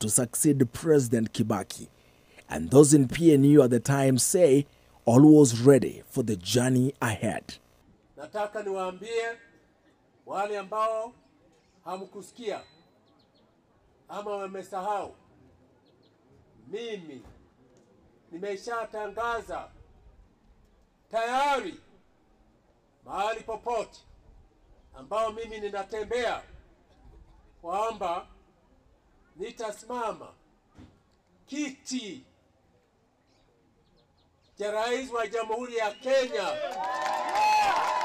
to succeed President Kibaki. And those in PNU at the time say all was ready for the journey ahead. Nataka niwaambie wale ambao hamkusikia ama wamesahau, mimi nimeshatangaza tayari mahali popote ambao mimi ninatembea kwamba nitasimama kiti cha rais wa Jamhuri ya Kenya